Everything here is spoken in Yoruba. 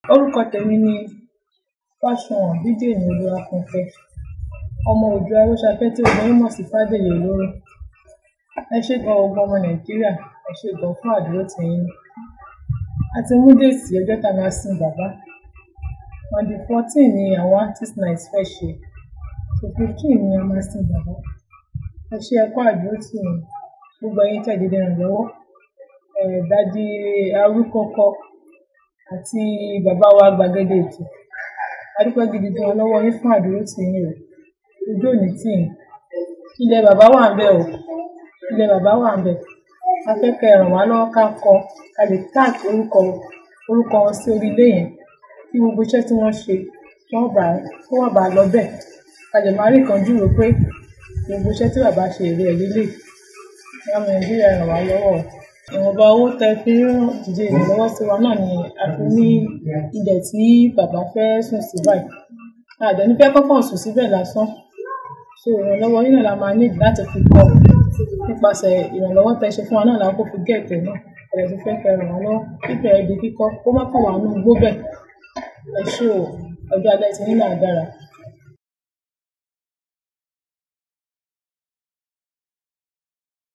Orúkọ tèmi ni Fásùnwọ̀n Bídèmí Olúwafunké. Ọmọ Òòduà Aróṣafẹ́ tí gbogbo yín mọ̀ sí Fádèyí Olóró. Ẹ ṣé gan gbogbo ọmọ Nàìjíríà, ẹ ṣé gan fún àdúrótì yín. A ti mú déètì ọjọ́ tá a máa sin bàbá. On the fourteen ni àwọn artist night fẹ́ ṣe. So fifteen ni a máa sin bàbá. Ẹ ṣé ẹ kú àdúrótì mi. Gbogbo ẹ̀yin tẹ́ dìde ìrànlọ́wọ́. Eh, Daddy Arúkọ́kọ́ àti bàbá wa gbàgede ètò. A dúpẹ́ gidi gan lọ́wọ́ yín fún àdúrótì yín o. Ojú ò ní tì yín. Ilẹ̀ bàbá wà ńbẹ̀ o. Ilẹ̀ bàbá wà ńbẹ̀. A fẹ́ kẹ́ ẹ ràn wá lọ́wọ́ ká kọ́, ká lè tag orúkọ, orúkọ wọn sí orí ilé yẹn. Kí gbogbo iṣẹ́ tí wọ́n ṣe, kí wọ́n bá, kí wọ́n bá lọ bẹ́ẹ̀. Ká lè máa rí nǹkan júwe pé gbogbo iṣẹ́ tí bàbá ṣe èrè ẹ̀ lélẹ̀. Ẹ̀yin ọmọ Nàìjíríà ẹ ràn wá lọ́wọ́ o. Ìwọ̀nba owó tẹ fi ń dìde ìrànlọ́wọ́ sí wa náà ni a fi ní ilẹ̀ tí bàbá fẹ́ sùn sí báyìí. A dẹ̀ ní fẹ́ kọ́kàn sùn síbẹ̀ lásán. So ìrànlọ́wọ́ yín náà la máa need láti fi kọ́. Nípasẹ̀ ìrànlọ́wọ́ tẹ ṣe fún wa náà la kó fi get ẹ̀ náà. A dẹ̀ tún fẹ́ kẹ́ ẹ ràn wá lọ́wọ́. Kíkẹ́ ẹ di kíkọ́. Kó má kàn wá nínú igbó bẹ́ẹ̀. Ẹ ṣé o. Ọjọ́ alẹ́ tí yín náà dára.